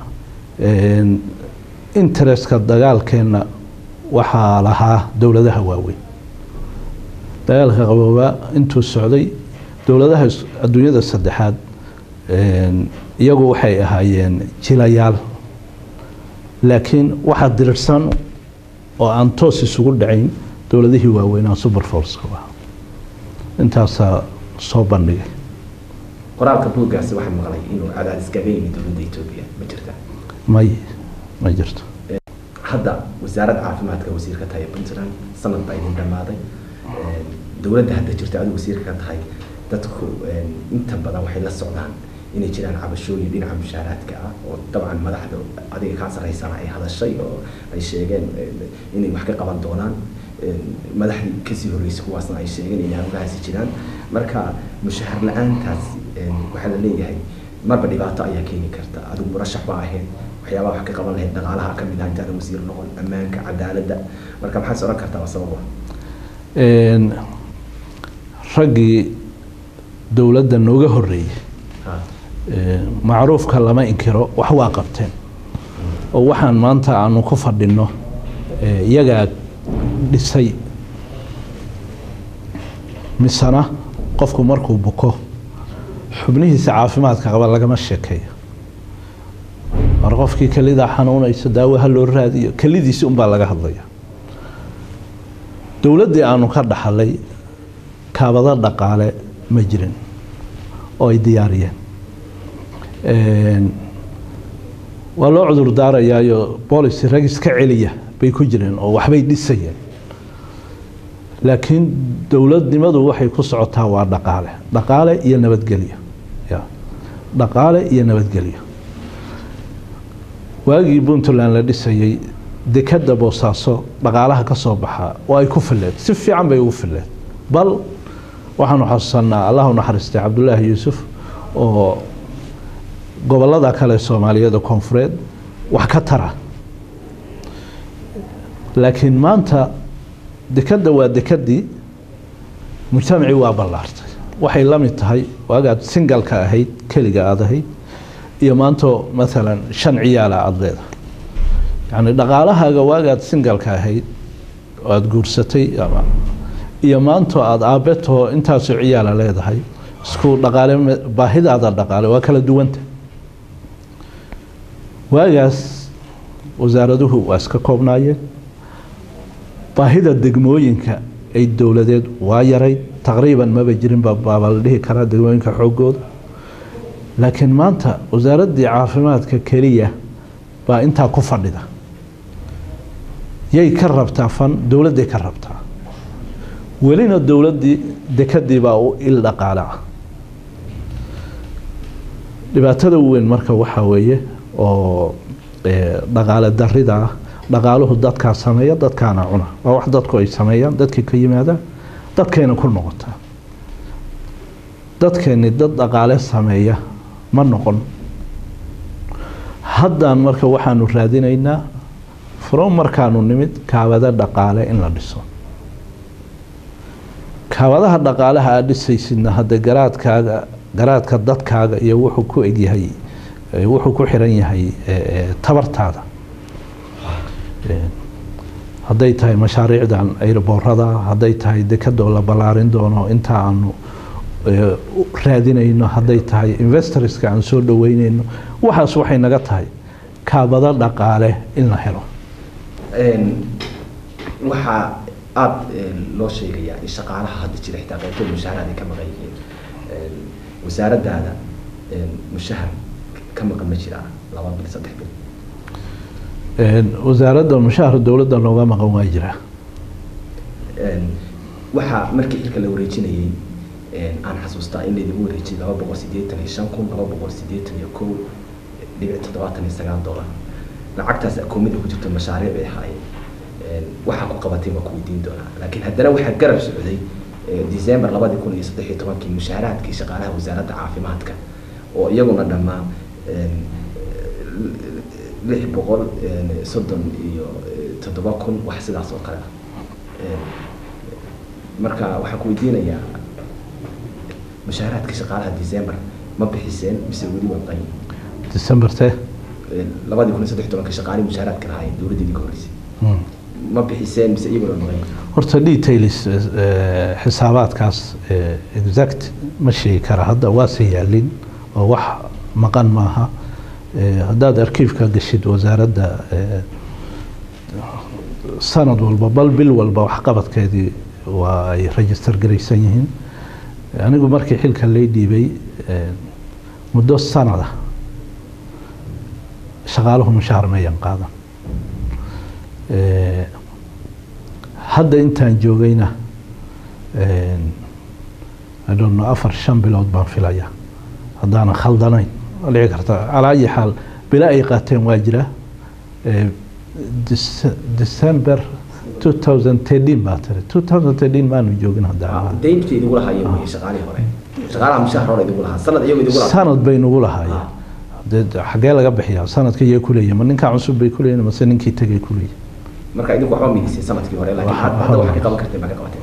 interestka dagaalkeenna waxaa lahaa dowladaha waaweyn dagaalka qaboobaa intuu socday dowladaha adduunyada saddexaad iyagu waxay ahaayeen jilayaal laakiin waxaa dirirsan oo aan toos isugu dhacayn dowladihii waaweynaa super forceka ah intaasaa soo bandhigay qoraalka buuggaasi waxaa maqlay inuu cadaadis kaga yimid dowladda etoobiya ma jirta may ma jirto hadda wasaaradda caafimaadka wasiirka tahay puntland sanad baa idin dhammaaday dowladda hadda jirta adigu wasiirka ka tahay dadku inta badan waxay la socdaan inay jiraan cabashooyin dhinaca mushaaraadka ah oo dabcan madaxda adiga kaa sarreysana ay hadashay oo ay sheegeen inay wax ka qaban doonaan madaxdii kasii horreysay kuwaasna ay sheegeen inay hawlahaasi jiraan marka mushahar la-aantaas waxaa la leeyahay marba dhibaato ayaa keeni karta adigu murashax baa ahayd waxyaabaha wax ka qaban lahayd dhaqaalaha ka mid ah intaada wasiir noqon ammaanka cadaaladda marka maxaad is odhan kartaa waa sabab raggii dowladda nooga horreeyey macruufka lama inkiro wax waa qabteen oo waxaan maanta aanu ku fadhinno iyagaa dhisay misena qofku markuu buko xubnihiisa caafimaadka qaba lagama sheekeeyo mar qofkii kelidaa xanuunaysa daawo ha loo raadiyo kelidiisi unbaa laga hadlaya dowladdii aanu ka dhaxalay kaabado dhaqaale ma jirin oo ay diyaariyeen waa loo cudur daarayaayo boolicy rag iska celiya bay ku jireen oo waxbay dhisayeen laakiin dowladnimadu waxay ku socotaa waa dhaqaale dhaqaale iyo nabadgelyo ya dhaqaale iyo nabadgelyo waagii puntland la dhisayey dekadda boosaaso dhaqaalaha ka soo baxaa oo ay ku fileed si fiican bay ugu fileed bal waxaanu xasuusanaa allahu naxariistay cabdulaahi yuusuf oo gobolada kale soomaaliyada koonfureed wax ka tara laakiin maanta dekadda waa dekadii mujtamacii waa ballaartay waxay la mid tahay waagaad singalka ahayd keliga aada ahayd iyo maanto maalan shan ciyaala aada leedahay yacni dhaqaalahaaga waagaad singalka ahayd oo aada guursatay ama iyo maanto aada aabetoo intaasoo ciyaala leedahay isku dhaqaale baahidaada dhaqaale waa kala duwanta waagaas wasaaraduhu waa iska koobnaayeen baahida degmooyinka ay dowladeed waa yarayd taqriiban maba jirinba baaba la dhihi karaa degmooyinka xoogooda laakiin maanta wasaaraddii caafimaadka keliya baa intaa ku fadhida yay ka rabtaa fan dowladday ka rabtaa welina dowladdii dekadii baa u il dhaqaale ah dhibaatada weyn marka waxaa weeye oo dhaqaale darida ah dhaqaaluhu dadkaa sameeya dadkaana cuna waa wax dadku ay sameeyaan dadkii ka yimaadaan dadkayna ku noqotaa dadkeeni dad dhaqaale sameeya ma noqon haddaan marka waxaanu raadinaynaa from markaanu nimid kaabada dhaqaale in la dhiso kaabadaha dhaqaalaha aad dhisaysidna hadda garaadkaaga garaadka dadkaaga iyo wuxuu ku egyahay wuxuu ku xiran yahay tabartaada hadday tahay mashaariicdan airboorada hadday tahay dekadoo la ballaarin doono inta aanu raadinayno hadday tahay investorska aan soo dhaweyneyno waxaas waxay naga tahay kaabado dhaqaale in la helo waxaa aada loo sheegayaa in shaqaalaha hadda jira xitaa qaybtood mushaaharaad ay ka maqan yihiin wasaaraddaada mushahar ka maqan ma jiraa laba bil saddex bil wasaaradda mushahar dowladda nooga maqan waa jiraa waxaa markii xilka la wareejinayey aan xasuustaa in laydigu wareejiyay laba boqol sideetan iyo shan kun laba boqol sideetan iyo kow dhibic toddobaatan iyo sagaal dollar lacagtaas akoomida ku jirta mashaariic bay ahaayeen waxaa ku qabatay waa ku weydiin doonaa laakiin haddana waxaa garab socday december labadi kun iyo saddex iyo tobankii mushaaraadkii shaqaalaha wasaaradda caafimaadka oo iyaguna dhammaa lix boqol soddon iyo toddoba kun wax sidaas oo kale ah marka waxaan ku weydiinayaa mushaaraadkii shaqaalaha december ma bixiseen mise weli waa qayin decembertee labadii kun iyo saddex iyo tobankii shaqaalihii mushaaraadka lahaayeen dowladdeedii ka horreysay ma bixiseen mise iyaguna waa qayin horta details xisaabaadkaas exact ma sheegi kara hadda waase yaalin oo wax maqan maaha haddaad arkiifka gashid wasaaradda sanad walba bal bil walba waxqabadkeedii waa ay register garaysan yihiin anigu markii xilka lay dhiibay muddo sanada shaqaaluhu mushaar mayan qaadan hadda intaan joogayna idonno afar shan bilood baan filaya haddaanan khaldanayn waa dhici karta calaa ayi xaal bila ay qaateen waa jira december two thousand thirteen baa tiri two thousand thirteen maanu joogin hadda dayntii idigu lahaayeen wey shaqaalihii hore shaqaalaha mushaar hore idigu lahaa sanad iyagu idigu lahaa sanad bay nagu lahaayeen dee xagee laga bixiyaa sanadka iyay kuleeyihin ma ninkaa cusub bay kuleeyihin mase ninkii tegay kuleeyihin marka idinku waxba migisay sanadkii hore laakiin Waxa- hadda waxaa ka qaban karteen baa ka qabateen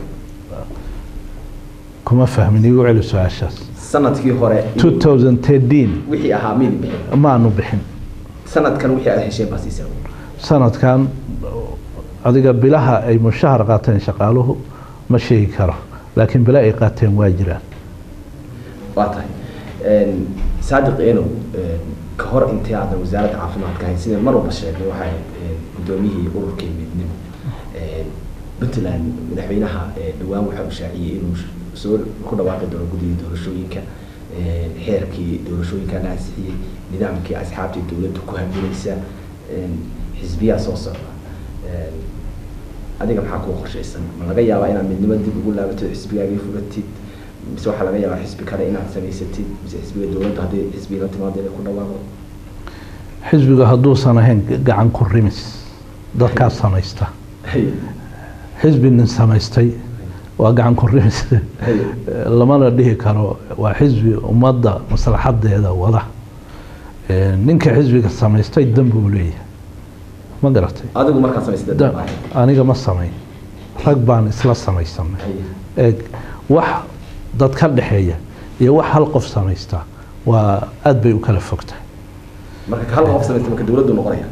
kuma fahmin igu celi su-aashaas sanadkii hore two thousand thirteen wixii ahaa miidi bixin maanu bixin sanadkan wixii aad hesheen baa siiseen sanadkan adiga bilaha ay mushahar qaateen shaqaaluhu ma sheegi karo laakiin bila ay qaateen waa jiraan waa tahay saadiq enow ka hor intii aadan wasaaradda caafimaadka ahayn sida mar walba sheegnay waxay ahayd gudoomiyihii ururkii midnimo puntland madaxweynaha dhowaan waxa uu shaaciyey inuu soo ku dhawaaqi doono guddiga doorashooyinka xeerkii doorashooyinka la ansixiyey nidaamkii asxaabtii dowladda ku haminaysa xisbiyaa soo socda adiga maxaa kuwa qorshaysan ma laga yaabaa inaad midnimo dib ugu laabatid xisbigaagii furatid mise waxaa laga yaabaa xisbi kale inaad samaysatid mise xisbiga dowladda haddii xisbiga la timaado inay ku dhawaaqdo xisbiga hadduusan ahayn gacan ku rimis dadkaa samaysta xisbi nin samaystay waa gacan ku rimis lamana dhihi karo waa xisbi ummadda maslaxadeeda wada ninka xisbiga samaystay dan buu leeyahay ma garatay adigu markaa samaysatay Da- aniga ma samayn rag baan isla samaysanay eeg wax dad ka dhexeeya iyo wax hal qof samaysta waa aad bay u kala fogtahay marka hal qof samaystay marka dowladdu noqonaya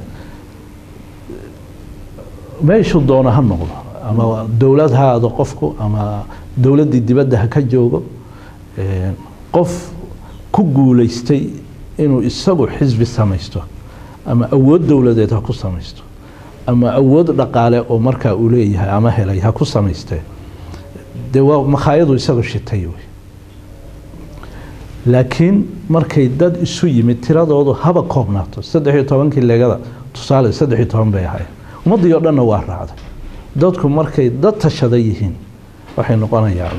meeshuu doono ha noqdo ama dowlad ha aado qofku ama dowladdii dibadda ha ka joogo Ee, qof ku guulaystay inuu isagu xisbi samaysto ama awood dowladeed ha ku samaysto ama awood dhaqaale oo markaa uu leeyahay ama helay ha ku samaystee dee waa makhaayadu isagu shitay wey laakiin markay dad isu yimid tiradoodu haba koobnaato saddex iyo tobankii leegada tusaale saddex iyo toban bay ahayd ummaddii oo dhanna waa raacday dadku markay dad tashada yihiin waxay noqonayaan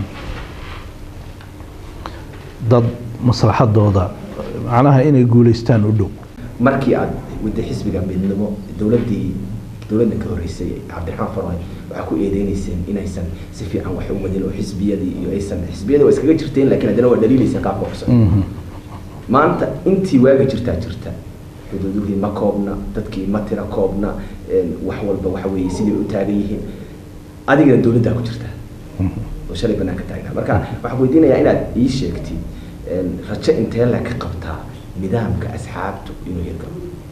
dad maslaxadooda macnaha inay guulaystaan u dhow markii aad wadda xisbiga midnimo dowladdii dowladda ka horreysay cabdiraxmaan farmaajo waxaa ku eedeynayseen inaysan si fiican wax u wadin oo xisbiyadii iyo aysan xisbiyada waa iskaga jirteen laakiin haddana waa dhaliilayseen qaabka cusub Mhm. maanta intii waaga jirtaa jirta xuduuduhii ma koobna dadkii ma tira koobna een, wax walba waxa weeye siday u taagan yihiin adigana dowladdaa ku jirta oo shalay banaanka taagnaa marka waxaan weydiinayaa inaad ii sheegtid een, rajo intee la ka qabtaa nidaamka asxaabtu inuu hirgalo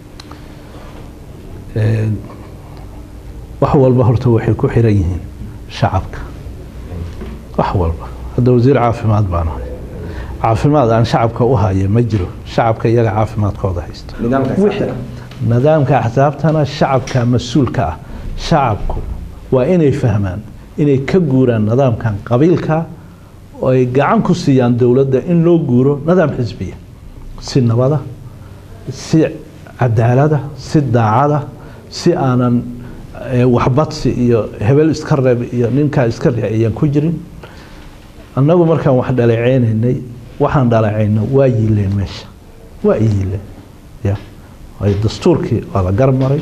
Ee, wax walba horta waxay ku xiran yihiin shacabka wax walba hadda wasiir caafimaad baan ahay caafimaad aan shacabka u haya ma jiro shacabka iyaga caafimaadkooda haysta nidaamka Wixii- asxaabtana nidaamka axsaabtana shacabka mas-uulka ah shacabku waa inay fahmaan inay ka guuraan nidaamkan qabiilka oo ay gacan ku siiyaan dowladda in loo guuro nidaam xisbiya si nabada si cadaalada si daacada si aanan eh, waxbadsi iyo hebel iska reeb iyo ninkaa iska reeb ayaan ku jirin annagu markaan wax dhaleeceynaynay waxaan dhaleecayna waa yiileen meesha waa i yiileen ya waayo dastuurkii waa la garmaray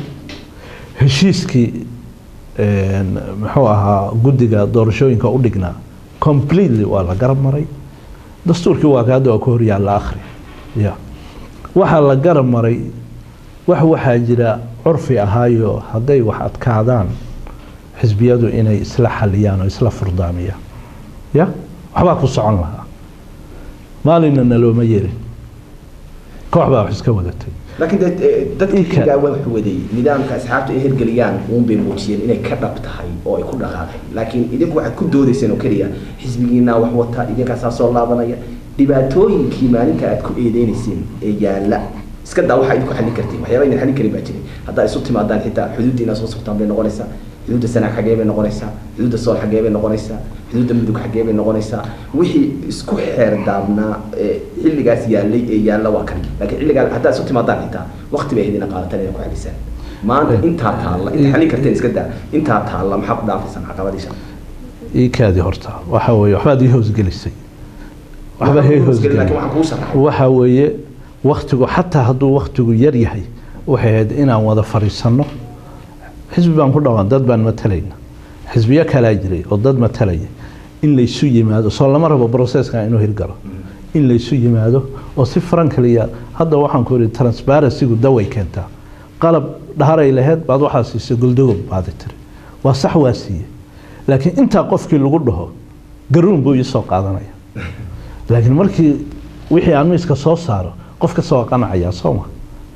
heshiiskii een, muxuu ahaa guddiga doorashooyinka u dhignaa completely waa la garab maray dastuurkii waa ka hadda waa ku horyaalla akhri ya waxaa la garab maray wax waxaa jira curfi ahaayo hadday wax adkaadaan xisbiyadu inay isla xaliyaan oo isla furdaamiyaan ya waxbaa ku socon lahaa maalinna nalooma yerin koox baa wax iska wadatay laakiin dee eh, dadka Ii kale. xilligaa waa wax waday nidaamka asxaabta ay hirgeliyaan uun bay muujiyeen inay ka dhab tahay oo ay ku dhaqaaqeen laakiin idinku waxaad ku doodayseen oo keliya xisbigiina wax wata idinkaasaa soo laabanaya dhibaatooyinkii maalinta aad ku eedeynayseen ee yaalla iska daa waxaa idinku xallin kartiin waxyaaba idin xallin karin baa jiray haddaa isu timaadaan xitaa xuduudda inaad soo sugtaan bay noqonaysaa xuduudda sanaag xaggee bay noqonaysaa xuduudda sool xaggee bay noqonaysaa xuduudda mudug xaggee bay noqonaysaa wixii isku xeer daabnaa ee xilligaas yaallay ee yaalla waa kan laakiin xilligaa haddaa isu timaadaan xitaa waqti bay idina qaadataan inay ku xalisaan maanta intaa taalla inta xallin karteen iska daa intaa taalla maxaa ku dhaafaysaan caqabadiisha ii kaadi horta waxa weeye waxbaad ii hoosgelisay waxba hay laakiin hoosgelin waxaan kuu sharaxay waxa weeye waktigu xataa hadduu waktigu yar yahay waxay ahayd inaan wada fadhiisanno xisbi baan ku dhawaan dad baan matalayna xisbiyo kalaa jiray oo dad matalaya in laysu yimaado soo lama rabo processka inuu hirgalo in laysu yimaado oo si frankliya hadda waxaan ku ihi transparencygu daway keentaa qalab dhaharay lahayd baad waxaa siisay guldogob baadi tiri waa sax waa siiye laakiin intaa qofkii lagu dhaho garuun buu ii soo qaadanaya laakiin markii wixii aan miiska soo saaro qof kasta waa qanacayaa sooma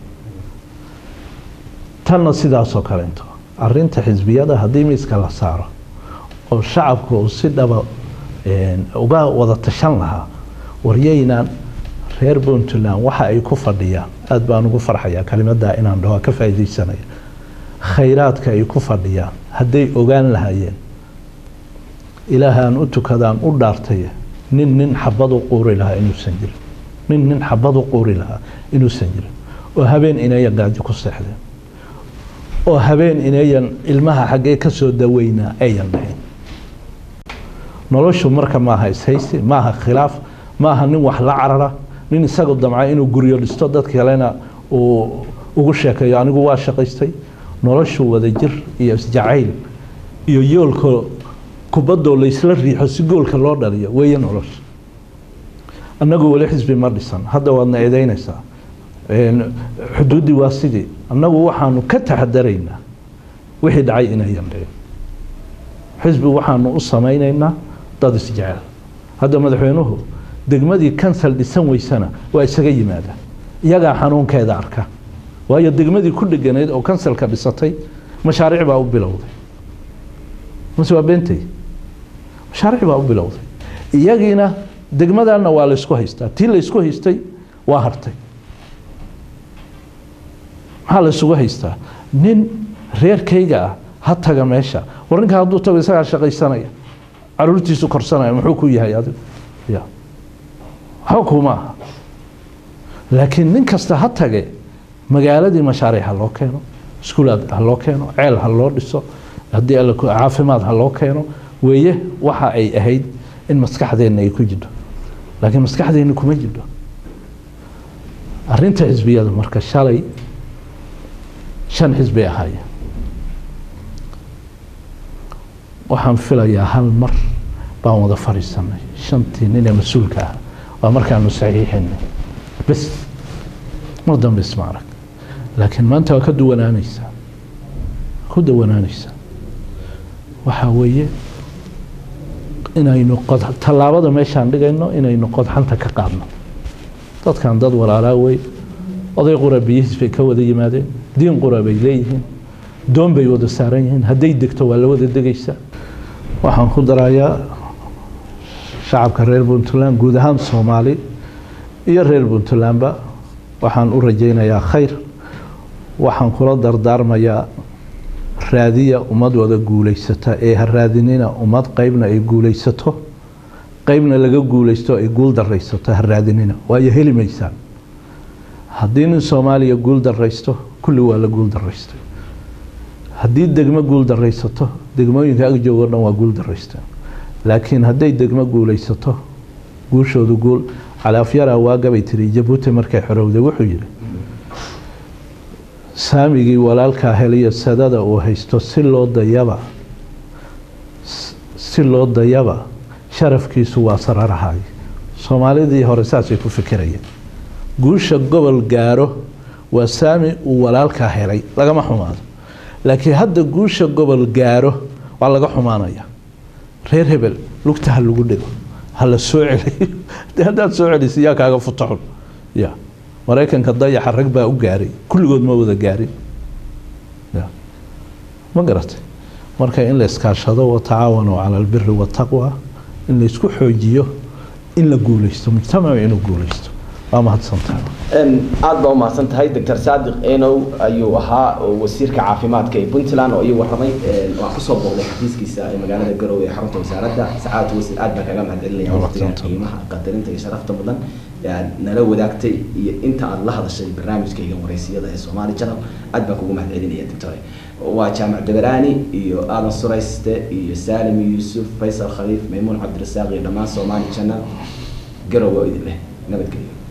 tanna sidaasoo kalento arinta xisbiyada haddii miiska la saaro oo shacabku uu si dhaba een, uga wada tashan lahaa waryaynaan reer puntland waxa ay ku fadhiyaan aada baan ugu farxayaa kelimadaa inaan dhaho ka faa'iidaysanaya khayraadka ay ku fadhiyaan hadday ogaan lahaayeen ilaahaan u tukadaan u dhaartay nin nin xabad u quuri lahaa inuusan jirin nin nin xabad u quuri lahaa inuusan jirin oo habeen inayan gaajo ku seexdeen oo habeen inayan ilmaha xaggee ka soo daweynaa ayan dhahayn noloshu marka maaha ishaysi maaha khilaaf maaha nin wax la carara nin isagu damca inuu guryo dhisto dad kalena uu ugu sheekeeyo anigu waa shaqaystay noloshu wadajir iyo isjacayl iyo yoolka kubadoo laysla riixo si goolka loo dhaliyo weeye nolosha annagu weli xisbi ma dhisan hadda waadna eedeynaysaa Een, xuduuddii waa sidii annagu waxaanu ka taxadaraynaa wixii dhacay inayan dhicin xisbi waxaanu u samaynaynaa dad isjecel hadda madaxweynuhu degmadii kansal dhisan weysana waa isaga yimaada iyagaa xanuunkeeda arka waayo degmadii ku dheganayd oo kansalka dhisatay mashaariic baa u bilowday mase waa beentay mashaariic baa u bilowday iyagiina degmadana waa laysku haystaa tii laysku haystay waa hartay maxaa laysugu haystaa nin reerkayga ah ha taga meesha war ninka hadduu tago isagaa shaqaysanaya caruurtiisu korsanaya muxuu ku yahay adigu ya waxba kuma aha laakiin nin kasta ha tage magaaladii mashaariic ha loo keeno iskuulaad ha loo keeno ceel ha loo dhiso haddii alla ku- caafimaad ha loo keeno weeye waxa ay ahayd in maskaxdeenna ay ku jidho laakiin maskaxdeenna kuma jidho arinta xisbiyada marka shalay shan xisbi ahaayeen waxaan filayaa hal mar baan wada fadhiisanay shantii nin ee mas-uulka ah waa markaanu saxiixinay bes mar dambe isma arag laakiin maanta waa ka duwanaanaysaa ku duwanaanaysaa waxaa weeye inaynu qod tallaabada meeshaan dhigayno inaynu qodxanta ka qaadno dadkan dad walaalaa wey oday qura biyihiis bay ka wada yimaadeen diin qura bay leeyihiin doon bay wada saaran yihiin hadday degto waa la wada degaysaa waxaan ku darayaa shacabka reer puntland guud ahaan soomaali iyo reer puntlandba waxaan u rajaynayaa khayr waxaan kula dardaarmayaa raadiya ummad wada guulaysata ee ha raadinina ummad qeybna ay guulaysato qeybna laga guulaysto ay guul daraysato ha raadinina waayo heli maysaan haddii nin soomaaliya guul daraysto kulli waa la guul daraystay haddii degmo guul daraysato degmooyinka ag joogo dhan waa guul daraysteen laakiin hadday degmo guulaysato guushoodu guul calaafyaraa waagabay tiri jabuuti markay xorowday wuxuu yidhi saamigii walaalkaa heliyo sadada uu haysto si loo dayaba si loo dayaba sharafkiisu waa sararahay soomaalidii hore saasay ku fikirayeen guusha gobol gaaro waa saami uu walaalkaa helay lagama xumaado laakiin hadda guusha gobol gaaro waa laga xumaanaya reer hebel lugta ha lagu dhigo ha la soo celiyo de haddaad soo celisa yaa kaaga futaxun ya maraykanka dayaxa rag baa u gaaray kulligood ma wada gaarin ya ma garatay marka in la iskaashado watacaawanuu cala albiri wataqwa in laysku xoojiyo in la guuleysto mujtamacu inuu guuleysto waa mahadsantahay aada baa umahadsan tahay doctor saadiq enow ayuu ahaa wasiirka caafimaadka ee puntland oo ii waramay waan kusoo booqday xafiiskiisa ee magaalada garowe ee xarunta wasaaradda sacaadatu wasiir aad baan kaga mahadcelinaya waqtiga qiimaha qadarinta iyo sharafta mudan aad nala wadaagtay iyo inta aad la hadashay barnaamijkayga wareysiyada ee somali channel aad baan kugu mahadcelinaya doctor waa jaamac dabaraani iyo aadan surayste iyo saalim yuusuf faysal khaliif maymuun cabdirasaaq iyo dhammaan somali channel garowe oo idin leh nabadgelyo